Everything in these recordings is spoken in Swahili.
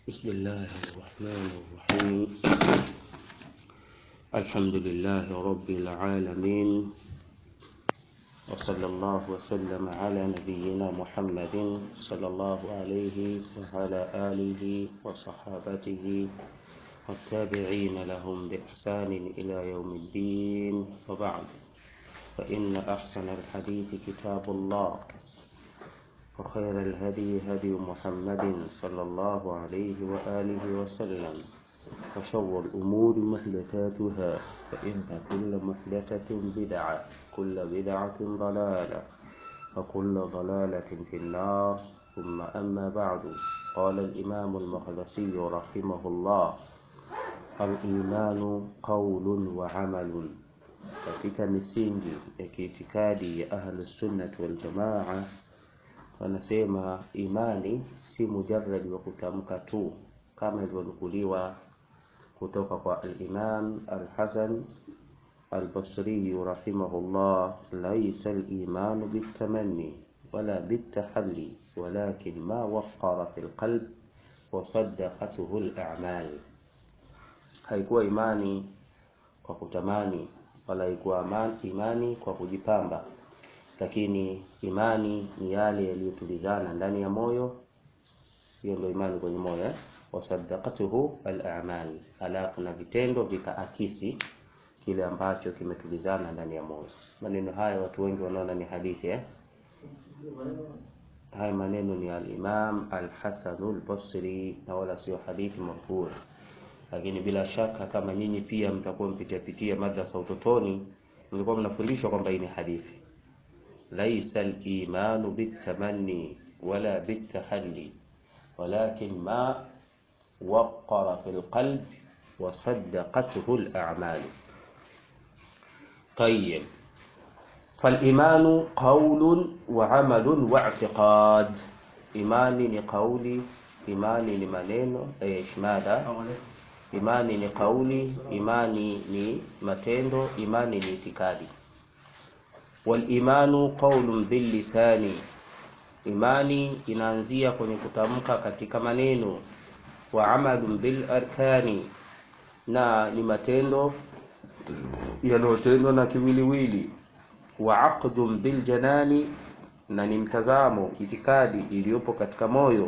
بسم الله الرحمن الرحيم الحمد لله رب العالمين وصلى الله وسلم على نبينا محمد صلى الله عليه وعلى آله وصحابته والتابعين لهم بإحسان إلى يوم الدين وبعد فإن أحسن الحديث كتاب الله وخير الهدي هدي محمد صلى الله عليه وآله وسلم وشر الأمور محدثاتها فإن كل محدثة بدعة كل بدعة ضلالة وكل ضلالة في النار ثم أما بعد قال الإمام المقدسي رحمه الله الإيمان قول وعمل katika misingi ya kiitikadi ya ahlusunnati waljamaa wanasema imani si mujarradi wa kutamka tu kama ilivyonukuliwa kutoka kwa al-Imam al-Hasan al-Basri rahimahullah laysa al-iman bitamanni wala bitahalli walakin ma waqqara fil qalb wa saddaqatuhu al-a'mal haikuwa imani kwa kutamani wala haikuwa imani kwa kujipamba lakini imani ni yale yaliyotulizana ndani ya moyo hiyo ndio imani kwenye moyo eh? wasadaqatuhu al-a'mal alafu na vitendo vikaakisi kile ambacho kimetulizana ndani ya moyo maneno haya watu wengi wanaona ni hadithi eh? haya maneno ni al-Imam al-Hasan al-Basri na wala sio hadithi marfu lakini bila shaka kama nyinyi pia mtakuwa mpitia pitia madrasa utotoni mlikuwa mnafundishwa kwamba hii ni hadithi ليس الإيمان بالتمني ولا بالتحلي ولكن ما وقر في القلب وصدقته الأعمال طيب فالإيمان قول وعمل واعتقاد إيماني لقولي إيماني لمنين إيش ماذا إيماني لقولي إيماني لمتندو إيماني لاعتقادي walimanu qaulun billisani, imani inaanzia kwenye kutamka katika maneno, wa amalun bil arkani, na ni matendo yanayotendwa na kiwiliwili, wa aqdun bil janani, na ni mtazamo itikadi iliyopo katika moyo,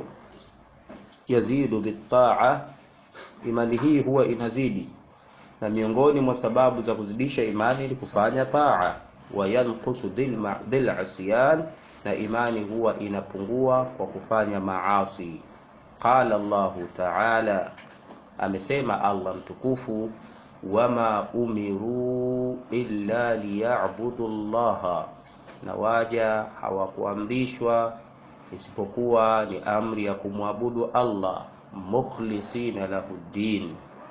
yazidu bitaa, imani hii huwa inazidi, na miongoni mwa sababu za kuzidisha imani ni kufanya taa wayanqusu bil asyan, na imani huwa inapungua kwa kufanya maasi. Qala Allahu ta'ala, amesema Allah mtukufu, wama umiru illa liya'budu llaha, na waja hawakuamrishwa isipokuwa ni amri ya kumwabudu Allah, mukhlisina lahu ddin,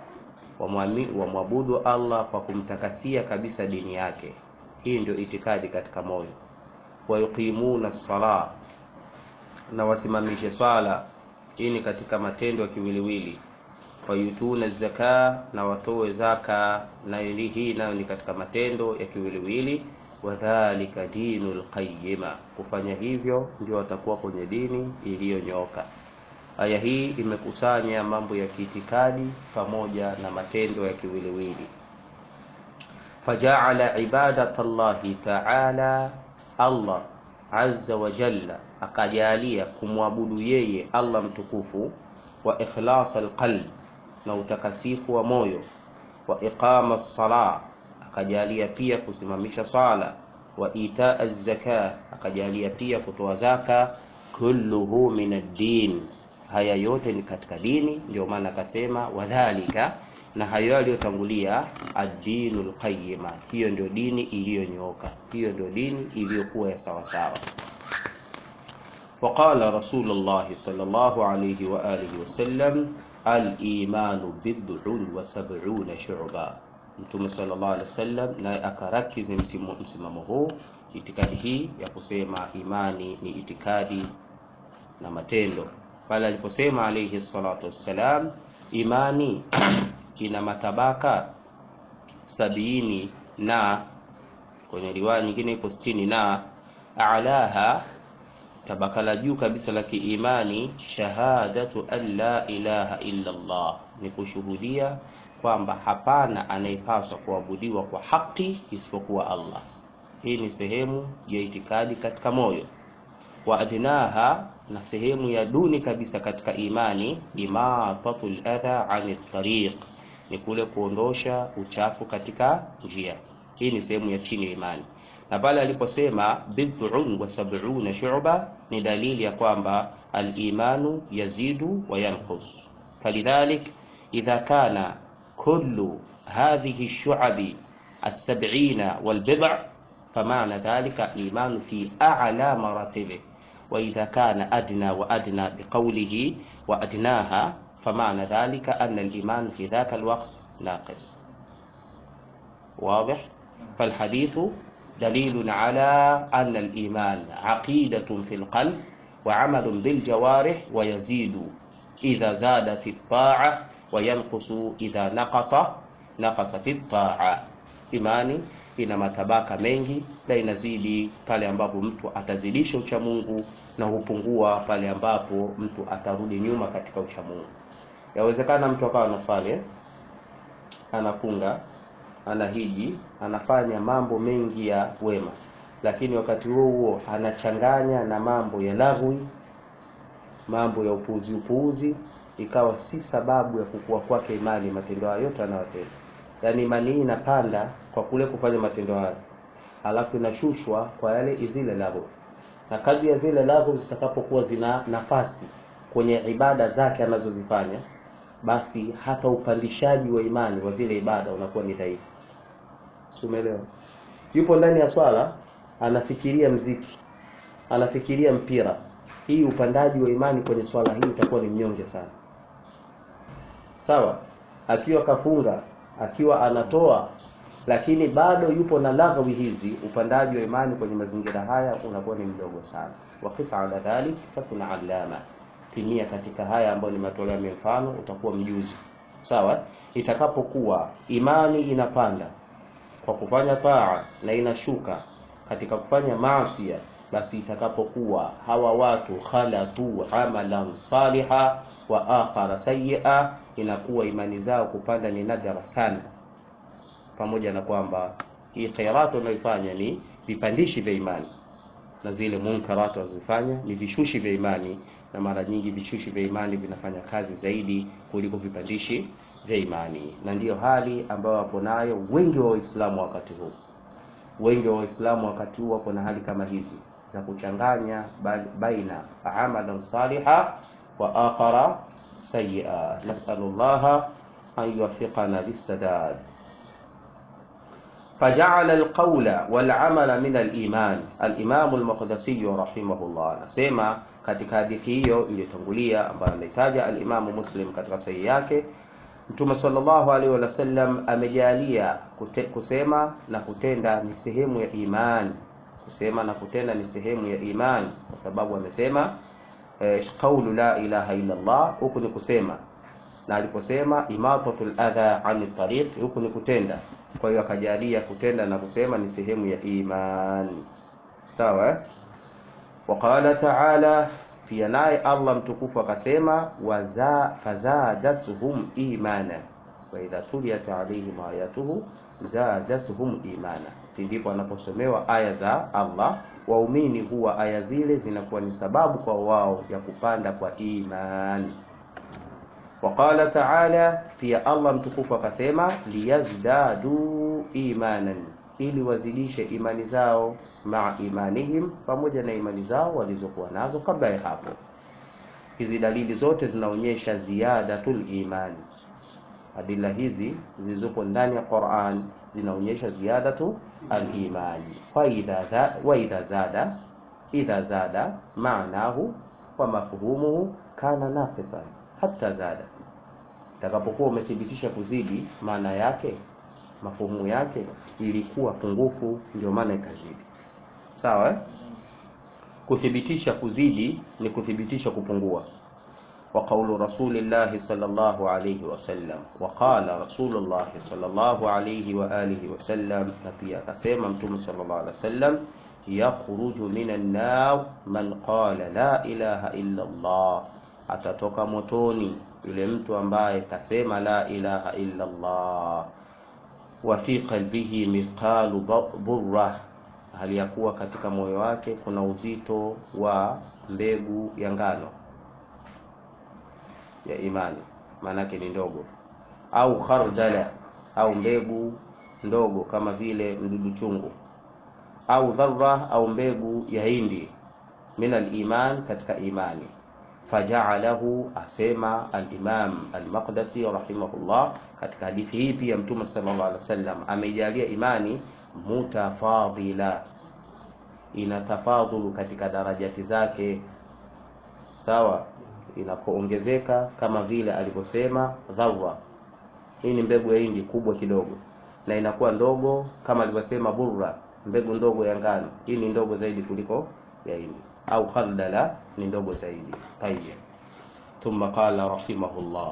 wamwabudu Allah kwa kumtakasia kabisa dini yake hii ndio itikadi katika moyo. Wayuqimuna sala, na wasimamishe swala. Hii ni katika matendo ya kiwiliwili. Wayutuna zaka, na watoe zaka, na hii nayo ni katika matendo ya kiwiliwili. Wadhalika dinul qayyima, kufanya hivyo ndio watakuwa kwenye dini iliyonyoka. Aya hii imekusanya mambo ya kiitikadi pamoja na matendo ya kiwiliwili fajaala ibadata llahi taala, Allah azza wa jalla akajalia kumwabudu yeye Allah mtukufu, wa ikhlas alqalb, na utakasifu wa moyo, wa iqama sala, akajalia pia kusimamisha sala, wa itaa zaka, akajalia pia kutoa zaka, kulluhu min ad-din, haya yote ni katika dini. Ndio maana akasema wadhalika na hayo yaliyotangulia ad-dinul qayyima, hiyo ndio dini iliyonyooka, hiyo ndio dini iliyokuwa ya sawa sawa. Waqala Rasulullah sallallahu alayhi wa alihi wasallam, al-imanu bid'un wa sab'una shu'ba. Mtume sallallahu alayhi wasallam naye akarakizi msimamo huu, itikadi hii ya kusema imani ni itikadi na matendo, pale aliposema alayhi salatu wassalam, imani ina matabaka sabini na kwenye riwaya nyingine iko sitini na alaha tabaka la juu kabisa la kiimani shahadatu an la ilaha illa Allah, ni kushuhudia kwamba hapana anayepaswa kuabudiwa kwa haki isipokuwa Allah. Hii ni sehemu ya itikadi katika moyo. Wa adnaha, na sehemu ya duni kabisa katika imani, imatatul adha ani tariq, ni kule kuondosha uchafu katika njia. Hii ni sehemu ya chini ya imani na pale aliposema bid'un wa sab'una shu'ba ni dalili ya kwamba al-imanu yazidu wa yanqus. Falidhalik idha kana kullu hadhihi ash-shu'abi as-sab'ina wal bid' fama'na dhalika al-imanu fi a'la maratibih wa idha kana adna wa adna biqawlihi wa adnaha fama'na dhalika anna al-iman fi dhaka al-waqt naqis. واضح فالحديث دليل على أن الإيمان عقيدة في القلب وعمل بالجوارح ويزيد إذا زاد في الطاعة وينقص إذا نقص نقص في الطاعة imani ina matabaka mengi na inazidi pale ambapo mtu atazidisha uchamungu na hupungua pale ambapo mtu atarudi nyuma katika uchamungu yawezekana mtu akawa anasali anafunga anahiji anafanya mambo mengi ya wema lakini wakati huo huo anachanganya na mambo ya lagwi mambo ya upuuzi upuuzi ikawa si sababu ya kukua kwake imani matendo hayo yote anayotenda yaani imani hii inapanda kwa kule kufanya matendo hayo halafu inashushwa kwa yale zile lagwi na kadri ya zile lagwi zitakapokuwa zina nafasi kwenye ibada zake anazozifanya basi hata upandishaji wa imani wa zile ibada unakuwa ni dhaifu umeelewa yupo ndani ya swala anafikiria mziki anafikiria mpira hii upandaji wa imani kwenye swala hii utakuwa ni mnyonge sana sawa akiwa kafunga akiwa anatoa lakini bado yupo na laghawi hizi upandaji wa imani kwenye mazingira haya unakuwa ni mdogo sana wakisa ala dhalik takuna alama pimia katika haya ambayo nimetolea mifano utakuwa mjuzi sawa itakapokuwa imani inapanda kwa kufanya taa na inashuka katika kufanya maasi basi itakapokuwa hawa watu khalatu amalan saliha wa akhara sayyi'a inakuwa imani zao kupanda ni nadra sana pamoja na kwamba hii khairat unaifanya ni vipandishi vya imani na zile munkarat wanazofanya ni vishushi vya imani na mara nyingi vishushi vya imani vinafanya kazi zaidi kuliko vipandishi vya imani na ndiyo hali ambayo wapo nayo wengi wa waislamu wakati huu wengi wa waislamu wakati huu wako na hali kama hizi za kuchanganya baina amalan saliha wa akhara sayia nasalullaha an yuwaffiqana lissadad فجعل القول والعمل من الإيمان الإمام المقدسي رحمه الله anasema katika hadithi hiyo iliyotangulia ambayo anaitaja alimamu Muslim katika sahihi yake Mtume sallallahu alaihi wasallam amejalia kusema na kutenda ni sehemu ya imani. Kusema na kutenda ni sehemu ya imani, kwa sababu amesema eh, qaulu la ilaha illa Allah, huku ni kusema, na aliposema imatatul adha ani tariq, huku ni kutenda. Kwa hiyo akajalia kutenda na kusema ni sehemu ya imani, sawa eh? Waqala ta'ala pia naye Allah mtukufu akasema waza fazadatuhum imana wa idha tuliyat alaihim ayatuhu zadatuhum imana. Ndipo anaposomewa aya za Allah, waumini huwa aya zile zinakuwa ni sababu kwa wao ya kupanda kwa imani. Waqala taala, pia Allah mtukufu akasema liyazdadu imanan, ili wazidishe imani zao maa imanihim, pamoja na imani zao walizokuwa nazo kabla ya hapo. Hizi dalili zote zinaonyesha ziyadatul imani. Adila hizi zilizopo ndani ya Qur'an zinaonyesha ziyadatu al-imani. Wa idha wa idha zada idha zada maanahu wa mafhumuhu kana naqisan hatta zada, takapokuwa umethibitisha kuzidi, maana yake mafuhumu yake ilikuwa pungufu, ndio maana ikazidi. Sawa eh? Kuthibitisha kuzidi ni kuthibitisha kupungua. Wa qaulu rasulillahi sallallahu alayhi wasallam, wa qala rasulullahi sallallahu alayhi wa alihi wasallam, na pia akasema Mtume sallallahu alayhi wasallam, yakhruju minan nar man qala la ilaha illa Allah, atatoka motoni yule mtu ambaye kasema la ilaha illa Allah. Wa fi qalbihi mithqalu burra, hali ya kuwa katika moyo wake kuna uzito wa mbegu ya ngano ya imani, maanake ni ndogo, au khardala, au mbegu ndogo kama vile mdudu chungu, au dharra, au mbegu ya hindi, min aliman, katika imani. Fajaalahu, asema Alimam Almaqdasi rahimahullah, katika hadithi hii pia Mtume sallallahu alaihi wasallam ameijalia imani mutafadila, ina tafadhulu katika darajati zake, sawa inapoongezeka kama vile alivyosema dharra. Hii ni mbegu ya hindi kubwa kidogo, na inakuwa ndogo kama alivyosema burra, mbegu ndogo ya ngano. Hii ni ndogo zaidi kuliko ya hindi, au khardala ni ndogo zaidi. Tayyib, thumma qala rahimahullah,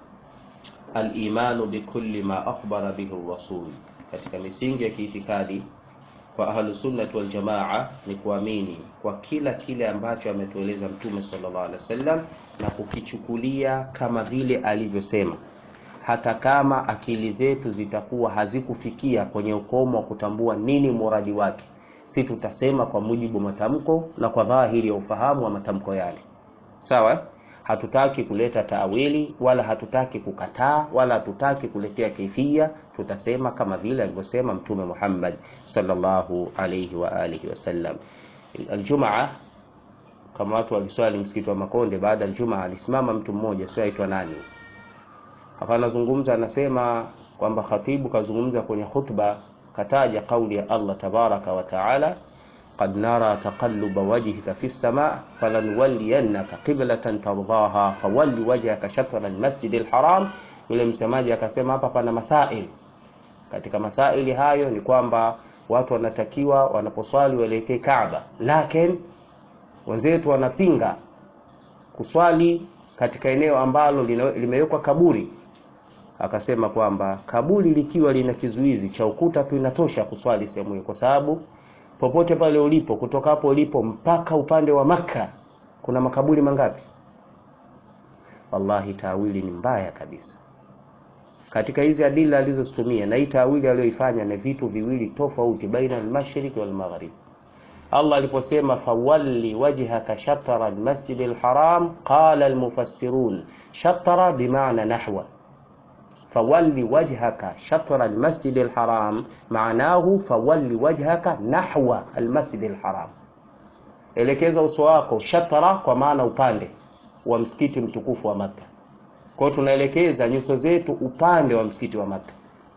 al-imanu bikulli ma akhbara bihi ar-rasul. Katika misingi ya kiitikadi kwa ahlusunnati waljamaa ni kuamini kwa kila kile ambacho ametueleza Mtume sallallahu alaihi wasallam na kukichukulia kama vile alivyosema, hata kama akili zetu zitakuwa hazikufikia kwenye ukomo wa kutambua nini muradi wake, si tutasema kwa mujibu wa matamko na kwa dhahiri ya ufahamu wa matamko yale. Sawa, hatutaki kuleta taawili wala hatutaki kukataa wala hatutaki kuletea kaifia, tutasema kama vile alivyosema Mtume Muhammad sallallahu alayhi wa alihi wasallam. Aljumaa, kama watu waliswali msikiti wa Makonde, baada ya Jumaa alisimama mtu mmoja, sio aitwa nani, hapa anazungumza, anasema kwamba khatibu kazungumza kwenye khutba, kataja kauli ya Allah tabaraka wa taala qad nara taqalluba wajhika fi sama falanwalliyannaka qiblatan tardaha fawalli wajhaka shatra almasjid alharam. Yule msemaji akasema hapa pana masail. Katika masaili hayo ni kwamba watu wanatakiwa wanaposwali waelekee Kaaba, lakini wenzetu wanapinga kuswali katika eneo ambalo limewekwa kaburi. Akasema kwamba kaburi likiwa lina kizuizi cha ukuta tu inatosha kuswali sehemu hiyo, kwa sababu popote pale ulipo, kutoka hapo ulipo mpaka upande wa Makka kuna makaburi mangapi? Wallahi, tawili ni mbaya kabisa katika hizi adila alizozitumia, na hii tawili aliyoifanya ni vitu viwili tofauti, baina al-mashriq wal maghrib. Allah aliposema fawalli wajhaka shatra al-masjid al-haram, qala al-mufassirun shatra bimaana nahwa fawalli wajhaka shatra almasjid alharam maanahu fawalli wajhaka nahwa almasjid alharam, elekeza uso wako shatra, kwa maana upande wa msikiti mtukufu wa Makka. Kwa hiyo tunaelekeza nyuso zetu upande wa msikiti wa Makka,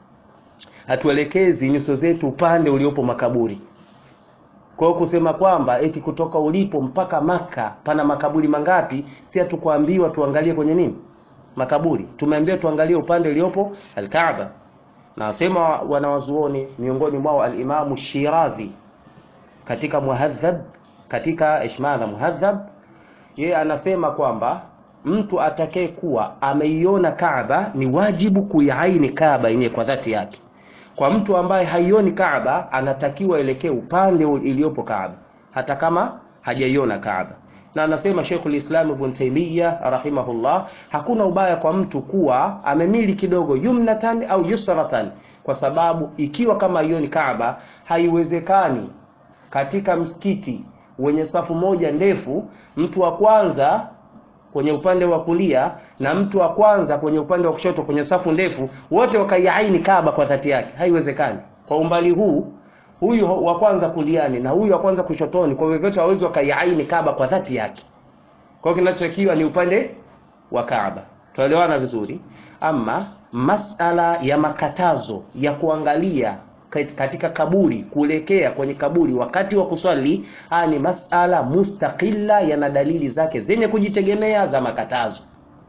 hatuelekezi nyuso zetu upande uliopo makaburi. Kwa hiyo kusema kwamba eti kutoka ulipo mpaka Makka pana makaburi mangapi, si hatukuambiwa tuangalie kwenye nini makaburi tumeambiwa tuangalie upande uliopo Alkaaba. Na wasema wanawazuoni miongoni mwao Alimamu Shirazi katika Muhadhab, katika Ishmadha Muhadhab, yeye anasema kwamba mtu atakaye kuwa ameiona Kaaba ni wajibu kuiaini Kaaba yenyewe kwa dhati yake. Kwa mtu ambaye haioni Kaaba anatakiwa elekee upande iliyopo Kaaba hata kama hajaiona Kaaba na anasema Sheikhul Islam Ibn Taymiyyah rahimahullah, hakuna ubaya kwa mtu kuwa amemili kidogo yumnatan au yusratan, kwa sababu ikiwa kama hiyo ni Kaaba, haiwezekani katika msikiti wenye safu moja ndefu, mtu wa kwanza kwenye upande wa kulia na mtu wa kwanza kwenye upande wa kushoto kwenye safu ndefu, wote wakaiaini Kaaba kwa dhati yake. Haiwezekani kwa umbali huu huyu wa kwanza kuliani na huyu wa kwanza kushotoni, kwa vyovyote hawezi wakaiaini Kaaba kwa dhati yake. Kwa hiyo kinachotakiwa ni upande wa Kaaba. Tuelewana vizuri? Ama masala ya makatazo ya kuangalia katika kaburi, kuelekea kwenye kaburi wakati wa kuswali, haya ni masala mustaqilla, yana dalili zake zenye kujitegemea za makatazo.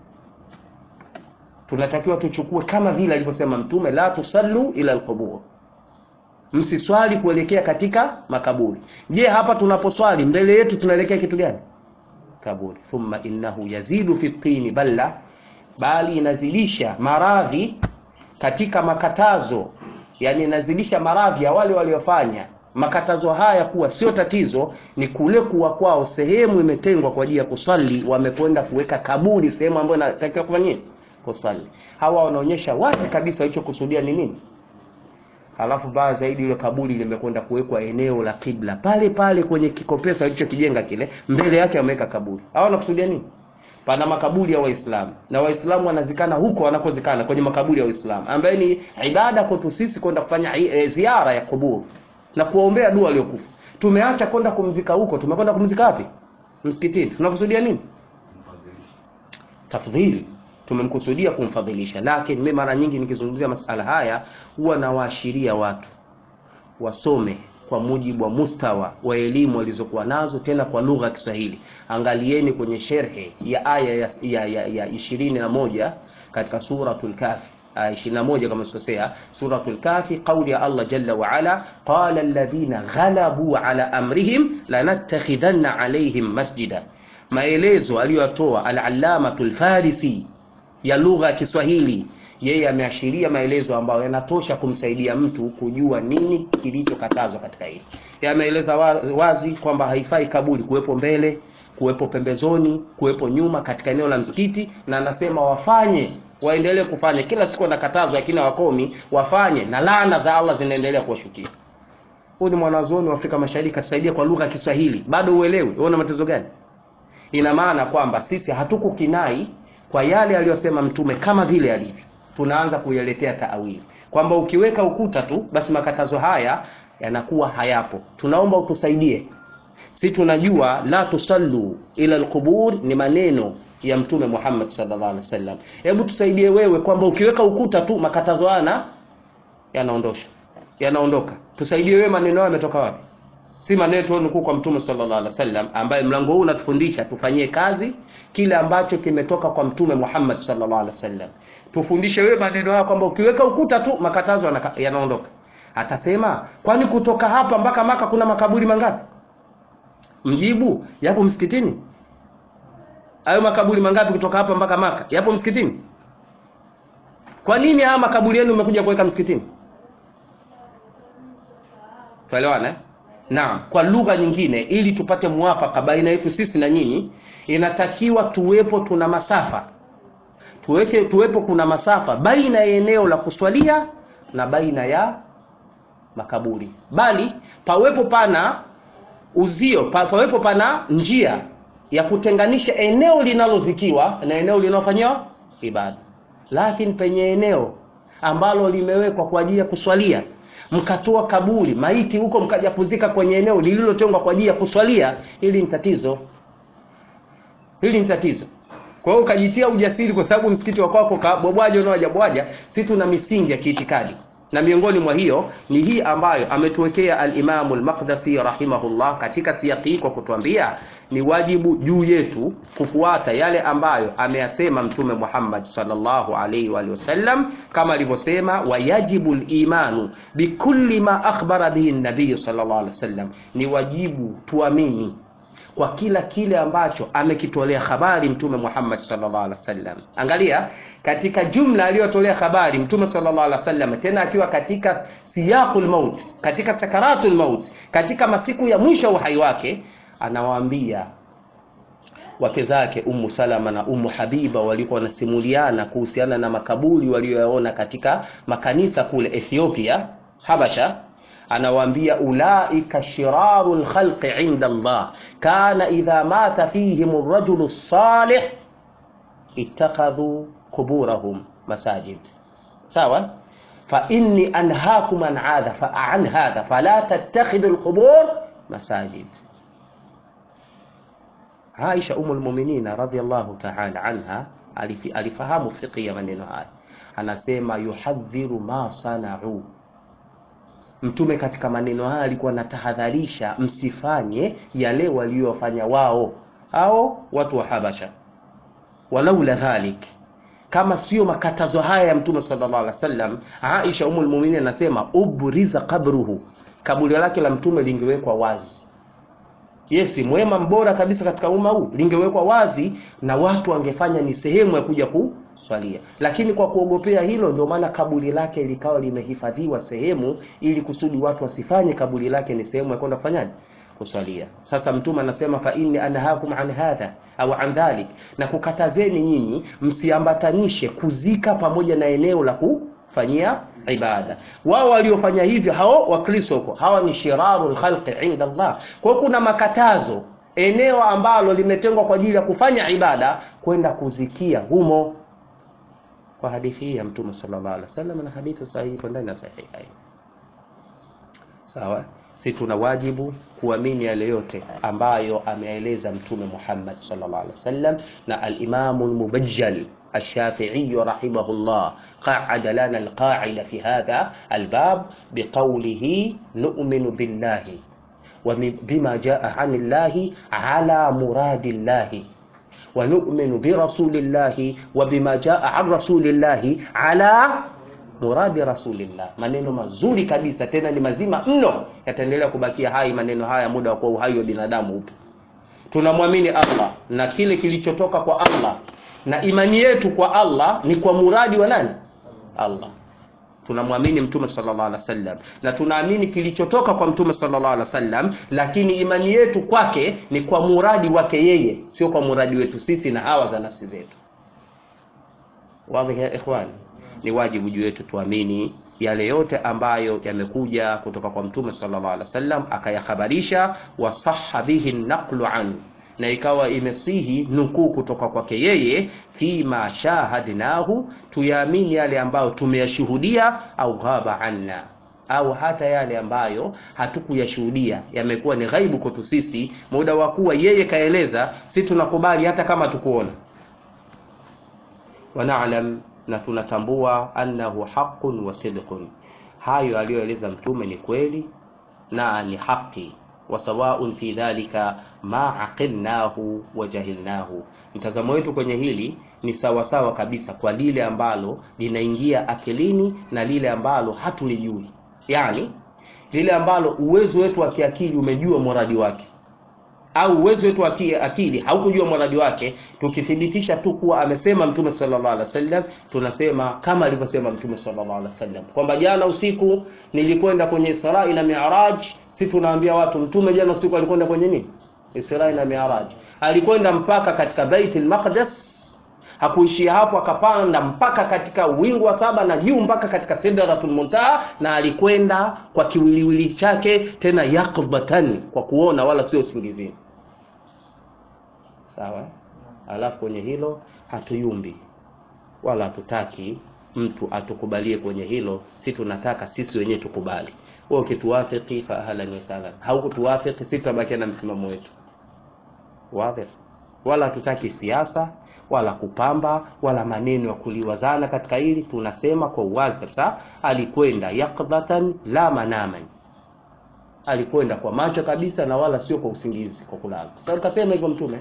Tunatakiwa tuchukue kama vile alivyosema Mtume, la tusallu ila alqubur Msiswali kuelekea katika makaburi. Je, hapa tunaposwali mbele yetu tunaelekea kitu gani? Kaburi. Thumma innahu yazidu fi tini balla, bali inazidisha maradhi katika makatazo, yani inazidisha maradhi ya wale waliofanya makatazo haya kuwa sio tatizo ni kule kuwa kwao sehemu imetengwa kwa ajili ya kuswali wamekwenda kuweka kaburi sehemu ambayo inatakiwa kufanya nini kuswali hawa wanaonyesha wazi kabisa walichokusudia ni nini alafu baya zaidi ile kaburi limekwenda kuwekwa eneo la kibla pale pale kwenye kikopesa walichokijenga kile mbele yake wameweka kaburi hawa wanakusudia nini pana makaburi ya waislamu na waislamu wanazikana huko wanakozikana kwenye makaburi ya waislamu ambaye ni ibada kwetu sisi kwenda kufanya e, ziara ya kuburu na kuwaombea dua waliokufa tumeacha kwenda kumzika huko tumekwenda kumzika wapi msikitini tunakusudia nini tafdhili tumemkusudia kumfadhilisha lakini mimi mara nyingi nikizungumzia masala haya huwa nawaashiria watu wasome kwa mujibu wa mustawa wa elimu walizokuwa nazo tena kwa lugha ya Kiswahili angalieni kwenye sherhe ya aya ya, ya, ya, ya ishirini na moja katika suratul kafi aya 21 kama sikosea suratul kafi qauli ya Allah jalla wa ala qala alladhina ghalabu ala amrihim lanattakhidanna alaihim masjida maelezo aliyotoa al-allamatul farisi ya lugha ya Kiswahili yeye ameashiria maelezo ambayo yanatosha kumsaidia mtu kujua nini kilichokatazwa katika hili. Yameeleza wazi kwamba haifai kaburi kuwepo mbele, kuwepo pembezoni, kuwepo nyuma katika eneo la msikiti, na anasema wafanye waendelee kufanya kila siku wanakatazwa, lakini hawakomi, wafanye na laana za Allah zinaendelea kuwashukia. Huyu ni mwanazuoni wa Afrika Mashariki, atusaidia kwa lugha ya Kiswahili, bado uelewi. Wewe una matezo gani? Ina maana kwamba sisi hatukukinai kwa yale aliyosema Mtume kama vile alivyo tunaanza kuyaletea taawili kwamba ukiweka ukuta tu basi makatazo haya yanakuwa hayapo tunaomba utusaidie si tunajua la tusallu ila alqubur ni maneno ya mtume Muhammad sallallahu alaihi wasallam hebu tusaidie wewe kwamba ukiweka ukuta tu makatazo haya yanaondoshwa yanaondoka tusaidie wewe maneno hayo yametoka wapi si maneno tu nukuu kwa mtume sallallahu alaihi wasallam ambaye mlango huu unatufundisha tufanyie kazi kile ambacho kimetoka kwa mtume Muhammad sallallahu alaihi wasallam tufundishe wewe maneno haya kwamba ukiweka ukuta tu makatazo yanaondoka atasema kwani kutoka hapa mpaka maka kuna makaburi mangapi mjibu yapo msikitini hayo makaburi mangapi kutoka hapa mpaka maka yapo msikitini kwa nini haya makaburi yenu umekuja kuweka msikitini tuelewana eh? naam kwa lugha nyingine ili tupate muafaka baina yetu sisi na nyinyi inatakiwa tuwepo tuna masafa tuweke tuwepo kuna masafa baina ya eneo la kuswalia na baina ya makaburi bali pawepo pana uzio pa, pawepo pana njia ya kutenganisha eneo linalozikiwa na eneo linalofanyiwa ibada lakini penye eneo ambalo limewekwa kwa ajili ya kuswalia mkatoa kaburi maiti huko mkaja kuzika kwenye eneo lililotengwa kwa ajili ya kuswalia hili ni tatizo hili ni tatizo kwa hiyo ukajitia ujasiri kwa sababu msikiti wa kwako kabwabwaja unaojabwaja si tuna misingi ya kiitikadi na miongoni mwa hiyo ni hii ambayo ametuwekea al-Imamu al-Maqdisi rahimahullah katika siyaki hii kwa kutuambia ni wajibu juu yetu kufuata yale ambayo ameyasema Mtume Muhammad sallallahu alaihi wa wasallam kama alivyosema wayajibu al-imanu bikulli ma akhbara bihi an-nabiy sallallahu alaihi wasallam ni wajibu tuamini kwa kila kile ambacho amekitolea habari mtume Muhammad sallallahu alaihi wasallam. Angalia katika jumla aliyotolea habari mtume sallallahu alaihi wasallam, tena akiwa katika siyaqul maut, katika sakaratul maut, katika masiku ya mwisho uhai wake, anawaambia wake zake Ummu Salama na Ummu Habiba walikuwa wanasimuliana kuhusiana na makaburi walioyaona katika makanisa kule Ethiopia, Habasha anawaambia ulaika shirarul khalqi inda Allah kana idha mata fihim ar-rajulu salih ittakhadhu quburahum masajid sawa fa inni anhaakum an hadha fa an hadha fala tattakhidhu al-qubur masajid Aisha umul mu'minin radhiyallahu ta'ala anha alifahamu fiqhi ya maneno haya anasema yuhadhiru ma sana'u Mtume katika maneno haya alikuwa anatahadharisha msifanye yale waliyofanya wao au watu wa Habasha. Walaula dhalik, kama sio makatazo haya ya Mtume sallallahu alaihi wasallam, Aisha umul mu'minin anasema ubriza qabruhu, kaburi lake la Mtume lingewekwa wazi. Yesi, mwema mbora kabisa katika umma huu, lingewekwa wazi na watu wangefanya ni sehemu ya kuja swalia lakini kwa kuogopea hilo ndio maana kaburi lake likawa limehifadhiwa sehemu ili kusudi watu wasifanye kaburi lake ni sehemu ya kwenda kufanyaje kuswalia sasa mtume anasema fa inni anhakum an hadha au an dhalik na kukatazeni nyinyi msiambatanishe kuzika pamoja na eneo la kufanyia ibada wao waliofanya hivyo hao wakristo huko hawa ni shiraru lkhalqi inda allah kwa hiyo kuna makatazo eneo ambalo limetengwa kwa ajili ya kufanya ibada kwenda kuzikia humo kwa hadithi hii ya mtume sallallahu alaihi wasallam na hadithi sahihi ipo ndani ya sahihain sawa si tuna wajibu kuamini yale yote ambayo ameeleza mtume Muhammad sallallahu alaihi wasallam na al-Imam al-Mubajjal الشافعي رحمه الله قعد لنا القاعدة في هذا الباب بقوله نؤمن بالله وبما جاء عن الله على مراد الله ونؤمن برسول الله وبما جاء عن رسول الله على muradi rasulillah maneno mazuri kabisa tena ni mazima mno yataendelea kubakia hai maneno haya muda wa kuwa uhai wa binadamu upo tunamwamini allah na kile kilichotoka kwa allah na imani yetu kwa allah ni kwa muradi wa nani allah tunamwamini mtume sallallahu alaihi wasallam na tunaamini kilichotoka kwa mtume sallallahu alaihi wasallam lakini imani yetu kwake ni kwa muradi wake yeye sio kwa muradi wetu sisi na hawa za nafsi zetu wadhi ya ikhwani ni wajibu juu yetu tuamini yale yote ambayo yamekuja kutoka kwa mtume sallallahu alaihi wasallam akayakhabarisha wasaha bihi naqlu an na ikawa imesihi nukuu kutoka kwake yeye fima shahadnahu tuyaamini yale ambayo tumeyashuhudia au ghaba anna au hata yale ambayo hatukuyashuhudia yamekuwa ni ghaibu kwetu sisi muda wa kuwa yeye kaeleza si tunakubali hata kama tukuona wanalam na tunatambua annahu haqqun wa sidqun hayo aliyoeleza mtume ni kweli na ni haki wa sawaun fi dhalika ma aqilnahu wa jahilnahu mtazamo wetu kwenye hili ni sawasawa kabisa kwa lile ambalo linaingia akilini na lile ambalo hatulijui yani lile ambalo uwezo wetu wa kiakili umejua muradi wake au uwezo wetu wa akili haukujua muradi wake tukithibitisha tu kuwa amesema mtume sallallahu alaihi wasallam tunasema kama alivyosema mtume sallallahu alaihi wasallam kwamba jana usiku nilikwenda kwenye Israi na Mi'raj si tunaambia watu mtume jana usiku alikwenda kwenye nini Israi na Mi'raj alikwenda mpaka katika Baitul Maqdis hakuishia hapo akapanda mpaka katika wingu wa saba na juu mpaka katika Sidratul Muntaha na alikwenda kwa kiwiliwili chake tena yakbatan kwa kuona wala sio usingizini sawa alafu kwenye hilo hatuyumbi wala hatutaki mtu atukubalie kwenye hilo si tunataka sisi wenyewe tukubali wewe ukituwafiki fa ahlan wa sahlan haukutuwafiki sisi tutabaki na msimamo wetu wazi wala hatutaki siasa wala kupamba wala maneno ya kuliwazana katika hili tunasema kwa uwazi kabisa alikwenda yaqdatan la manaman alikwenda kwa macho kabisa na wala sio kwa usingizi kwa kulala sasa kasema hivyo mtume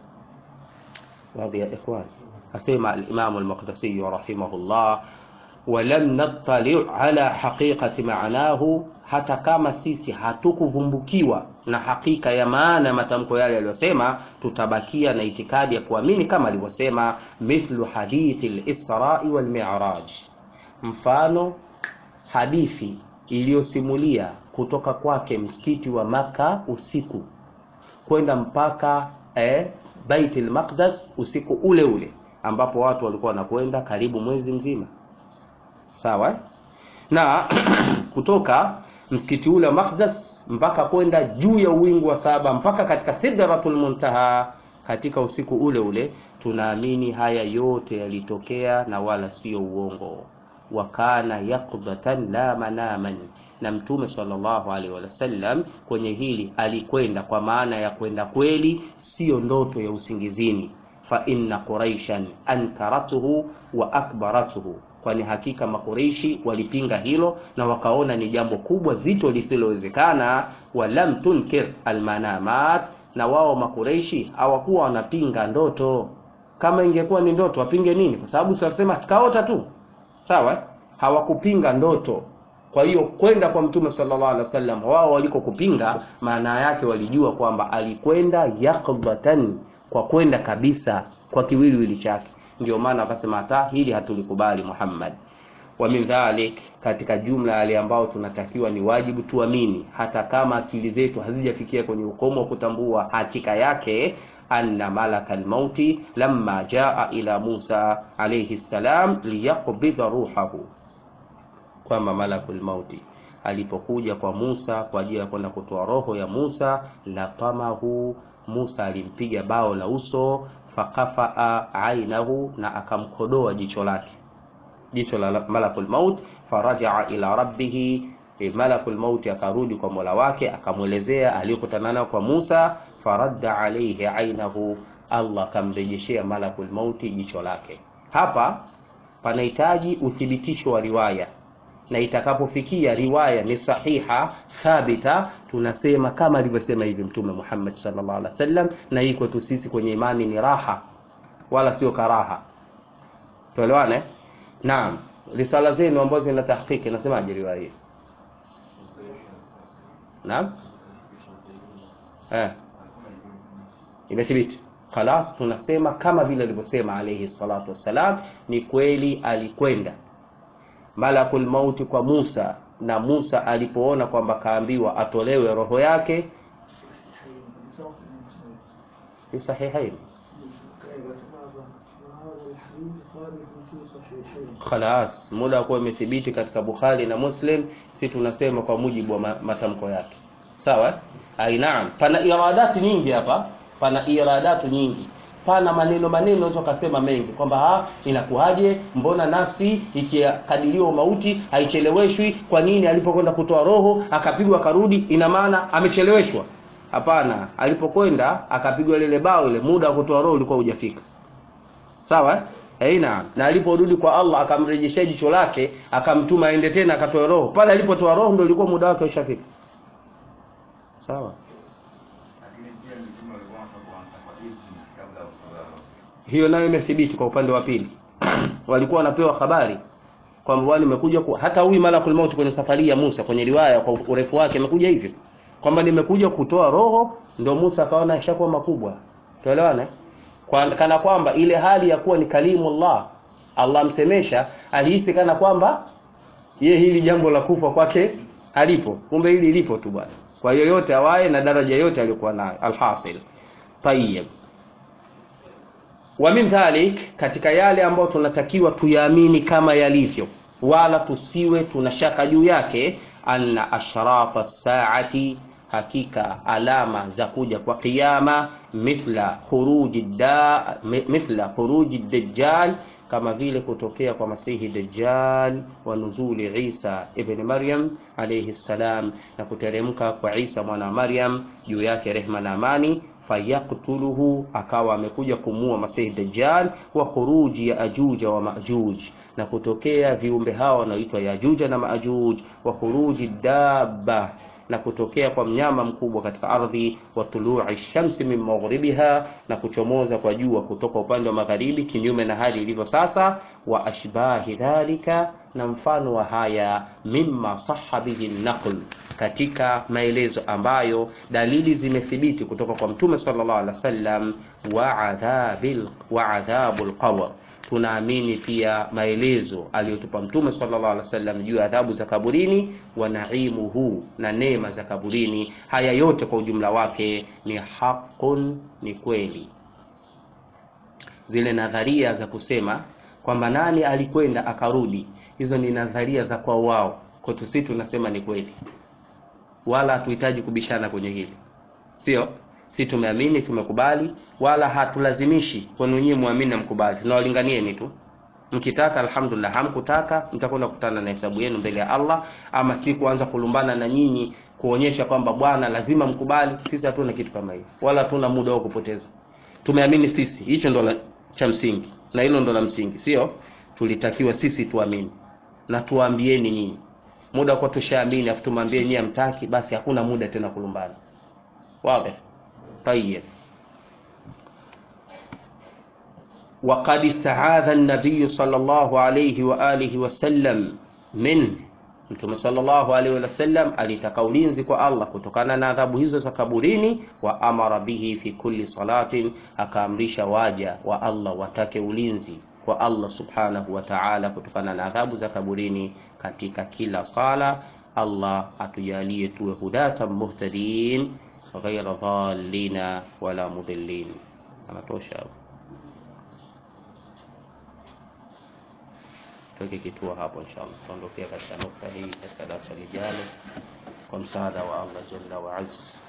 radhi ya ikhwan asema al-imam al-maqdisi rahimahullah walam nattali ala haqiqati maanahu hata kama sisi hatukuvumbukiwa na hakika ya maana ya matamko yale aliyosema tutabakia na itikadi ya kuamini kama alivyosema mithlu hadithi al-israi wal mi'raj mfano hadithi iliyosimulia kutoka kwake msikiti wa maka usiku kwenda mpaka eh, Baitul Maqdis usiku ule ule ambapo watu walikuwa wanakwenda karibu mwezi mzima sawa na kutoka msikiti ule wa Maqdis mpaka kwenda juu ya uwingu wa saba mpaka katika Sidratul Muntaha katika usiku ule ule tunaamini haya yote yalitokea na wala sio uongo wakana yaqdatan la manaman na mtume sallallahu alaihi wasallam kwenye hili alikwenda kwa maana ya kwenda kweli sio ndoto ya usingizini fa inna quraishan ankaratuhu wa akbaratuhu kwani hakika makureishi walipinga hilo na wakaona ni jambo kubwa zito lisilowezekana walam tunkir almanamat na wao makureishi hawakuwa wanapinga ndoto kama ingekuwa ni ndoto wapinge nini kwa sababu siwasema sikaota tu sawa hawakupinga ndoto kwa hiyo kwenda kwa mtume sallallahu alaihi wasallam wao waliko kupinga maana yake walijua kwamba alikwenda yaqdatan kwa kwenda kabisa kwa kiwiliwili chake ndio maana wakasema hata hili hatulikubali Muhammad wa min dhalik, katika jumla yale ambao tunatakiwa ni wajibu tuamini, hata kama akili zetu hazijafikia kwenye ukomo wa kutambua hakika yake, anna malaka almauti lamma jaa ila Musa alayhi salam liyaqbidha ruhahu, kwamba malakul mauti alipokuja kwa Musa kwa ajili ya kwenda kutoa roho ya Musa, latamahu Musa alimpiga bao la uso, fakafaa ainahu, na akamkodoa jicho lake jicho la malakul maut farajaa ila rabbihi e, malakul maut akarudi kwa mola wake akamwelezea aliyokutana nayo kwa Musa faradda alayhi ainahu Allah akamrejeshea malakul mauti jicho lake hapa panahitaji uthibitisho wa riwaya na itakapofikia riwaya ni sahiha thabita tunasema kama alivyosema hivi mtume Muhammad sallallahu alaihi wasallam na hii kwetu sisi kwenye imani ni raha wala sio karaha tuelewane Naam, risala zenu ambazo zina tahqiqi nasemaje riwaya hii? Naam? Eh. Imethibiti. Khalas tunasema kama vile alivyosema alayhi salatu wassalam ni kweli alikwenda Malakul mauti kwa Musa na Musa alipoona kwamba kaambiwa atolewe roho yake fi sahihain Khalas, muda kuwa imethibiti katika Bukhari na Muslim, si tunasema kwa mujibu wa matamko yake. Sawa? Ai, naam. Pana iradati nyingi hapa, pana iradatu nyingi, pana maneno maneno, unaweza kusema mengi kwamba ha, inakuwaje? Mbona nafsi ikikadiriwa mauti haicheleweshwi? Kwa nini alipokwenda kutoa roho akapigwa akarudi? Ina maana amecheleweshwa? Hapana, alipokwenda akapigwa lile bao, ile muda wa kutoa roho ulikuwa hujafika. Sawa? Aina na aliporudi kwa Allah akamrejeshea jicho lake akamtuma aende tena akatoa roho. Pale alipotoa roho ndio ilikuwa muda wake ushafika. Sawa? Hiyo nayo imethibiti kwa upande wa pili. Walikuwa wanapewa habari kwamba wale imekuja hata huyu malakul maut kwenye safari ya Musa kwenye riwaya kwa urefu wake imekuja hivyo kwamba nimekuja kutoa roho, ndio Musa akaona ishakuwa makubwa. Tuelewane? Kwa, kana kwamba ile hali ya kuwa ni kalimu Allah Allah msemesha alihisi kana kwamba ye hili jambo la kufa kwake alipo kumbe hili lipo tu bwana kwa yoyote awaye na daraja yote aliyokuwa nayo alhasil tayyib wa min dhalik katika yale ambayo tunatakiwa tuyaamini kama yalivyo wala tusiwe tunashaka juu yake anna ashrata saati hakika alama za kuja kwa kiyama mithla khuruji da mithla khuruji dajjal kama vile kutokea kwa masihi dajjal wa nuzuli Isa ibn Maryam alayhi salam na kuteremka kwa Isa mwana wa Maryam juu yake rehma na amani fayaktuluhu akawa amekuja kumua masihi dajjal wa khuruji ya ajuja wa majuj na kutokea viumbe hawa wanaoitwa yajuja na majuj wa khuruji dabba na kutokea kwa mnyama mkubwa katika ardhi wa tului shamsi min maghribiha na kuchomoza kwa jua kutoka upande wa magharibi kinyume na hali ilivyo sasa wa ashbahi dhalika na mfano wa haya mimma sahha bihi naql katika maelezo ambayo dalili zimethibiti kutoka kwa mtume sallallahu alaihi wasallam wa adhabil wa adhabul qabr tunaamini pia maelezo aliyotupa mtume sallallahu alaihi wasallam juu ya adhabu za kaburini wa naimuhu na neema za kaburini haya yote kwa ujumla wake ni haqun ni kweli zile nadharia za kusema kwamba nani alikwenda akarudi hizo ni nadharia za kwa wao kwetu sisi tunasema ni kweli wala hatuhitaji kubishana kwenye hili sio si tumeamini tumekubali wala hatulazimishi kwenu nyinyi muamini na mkubali tunawalinganieni tu mkitaka alhamdulillah hamkutaka mtakwenda kukutana na hesabu yenu mbele ya Allah ama si kuanza kulumbana na nyinyi kuonyesha kwamba bwana lazima mkubali sisi hatuna kitu kama hiyo wala hatuna muda wa kupoteza tumeamini sisi hicho ndo cha msingi na hilo ndo la msingi sio tulitakiwa sisi tuamini na tuambieni nyinyi muda kwa tushaamini afu tumwambie nyinyi amtaki basi hakuna muda tena kulumbana wazi طيب وقد استعاذ النبي صلى الله عليه وآله وسلم منه Mtume sallallahu alaihi wasallam alitaka ulinzi kwa Allah kutokana na adhabu hizo za kaburini, wa amara bihi fi kulli salatin, akaamrisha waja wa Allah watake ulinzi kwa Allah subhanahu wa ta'ala kutokana na adhabu za kaburini katika kila sala. Allah atujalie tuwe hudatan muhtadin ghaira dhallina wala mudillin. Anatosha tuweke kituo hapo, inshallah tuondokea katika nukta hii katika darasa lijalo kwa msaada wa Allah jalla wa azza.